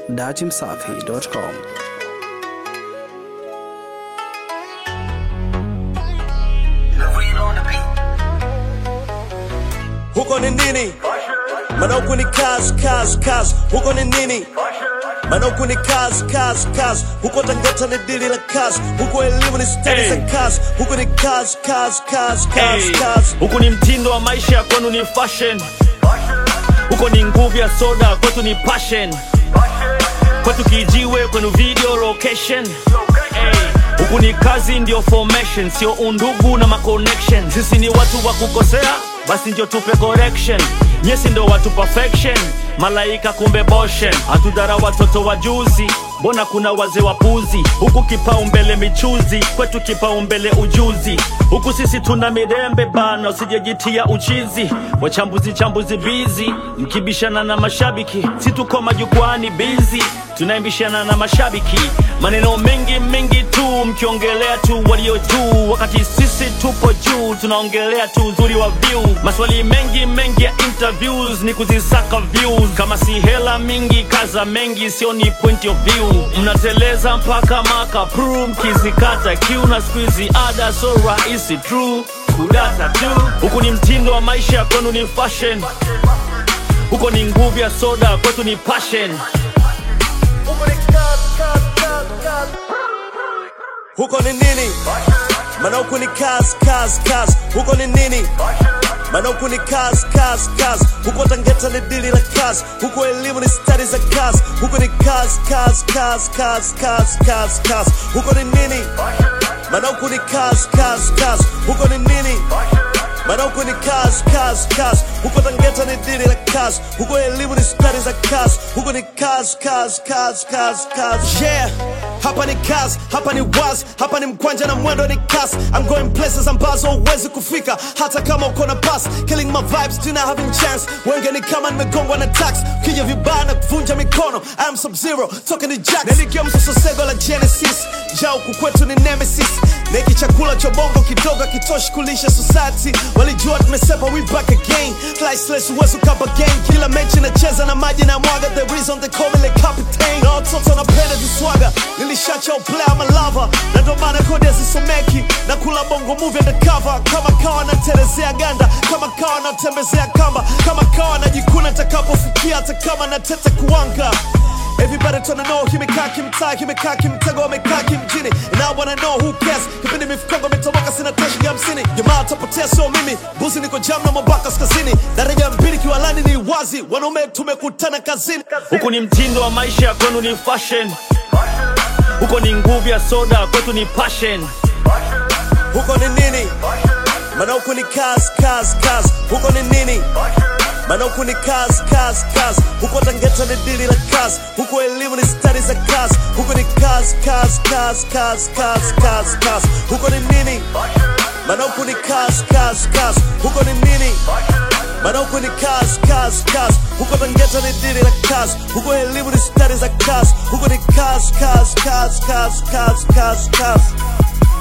datimsafi.com. huko ni nini maana huku ni kazi kazi kazi huko ni nini maana huku ni kazi kazi kazi huko tangeta ni dili la kazi huko elimu ni stadi za Hey. kazi huko ni kazi kazi kazi kazi Hey, kazi huku ni mtindo wa maisha ya kwenu ni fashion huko ni nguvu ya soda kwetu ni passion kwetu kijiwe kwenu video location Hey, huku ni kazi ndio formation sio undugu na maconnection sisi ni watu wa kukosea basi ndio tupe correction nyesi ndo watu perfection malaika kumbe boshen hatudhara watoto wa juzi mbona kuna wazee wapuzi huku kipaumbele michuzi kwetu kipaumbele ujuzi huku sisi tuna mirembe bana usijejitia uchizi wachambuzi chambuzi bizi mkibishana na mashabiki si tuko majukwani bizi tunaimbishana na mashabiki maneno mengi mengi tu mkiongelea tu walio juu wakati sisi tupo juu tunaongelea tu uzuri wa view maswali mengi mengi ya interviews ni kuzisaka views kama si hela mingi kaza mengi sio ni point of view mnateleza mpaka maka pru mkizikata kiu na squeezy ada so rahisi true kudata tu huku ni mtindo wa maisha ya kwenu ni fashion huko ni nguvu ya soda kwetu ni passion huko ni nini maana huku ni kazi kazi kazi huko ni nini maana huku ni kazi kazi kazi huko tangeta ni dili la kazi huko elimu ni stadi za kazi huko ni kazi kazi kazi kazi kazi kazi kazi huko ni nini maana huku ni kazi kazi kazi huko ni nini maana huku ni kazi kazi kazi huko tangeta ni dili la kazi huko elimu ni stadi za kazi huko ni kazi kazi kazi kazi kazi yeah hapa ni kazi hapa ni wazi hapa ni mkwanja na mwendo ni kasi I'm going places ambazo huwezi kufika hata kama uko na pass killing my vibes tuna having chance wenge ni kama nimegongwa na tax kija vibaya na kuvunja mikono I am sub zero toka ni jax niligia msososego la genesis ja huku kwetu ni nemesis neki chakula cha bongo kidogo kitoshi kulisha society walijua tumesepa we back again Sliceless uwezo kapa game kila mechi nacheza na maji na mwaga the reason they call me the captain na watoto wanapenda viswaga nilishacha uplaya malava na ndo maana kodi hazisomeki na kula bongo movie undercover kama kawa naterezea ganda kama kawa natembezea kamba kama kawa najikuna takapofikia hata kama natete kuwanga Everybody tryna know kimekaa kimtaa kimekaa kimtego wamekaa kimjini And I wanna know who cares kipindi mifukongo imetoboka sina tashi ya hamsini jamaa atapotea sio mimi buzi niko jam na mabaka kaskazini daraja mbili kiwalani ni wazi wanaume tumekutana kazini huku ni mtindo wa maisha ya kwenu ni fashion huko ni nguvu ya soda kwetu ni passion huko ni nini maana huku ni kazi kazi kazi huko ni nini maana huku ni kazi kazi kazi huko tangeta ni dili la kazi huko elimu ni stadi za kazi huko ni kazi kazi kazi kazi kazi kazi kazi huko ni nini maana huku ni kazi kazi kazi huko ni nini maana huku ni kazi kazi kazi huko tangeta ni dili la kazi huko elimu ni stadi za kazi huko ni kazi kazi kazi kazi kazi kazi kazi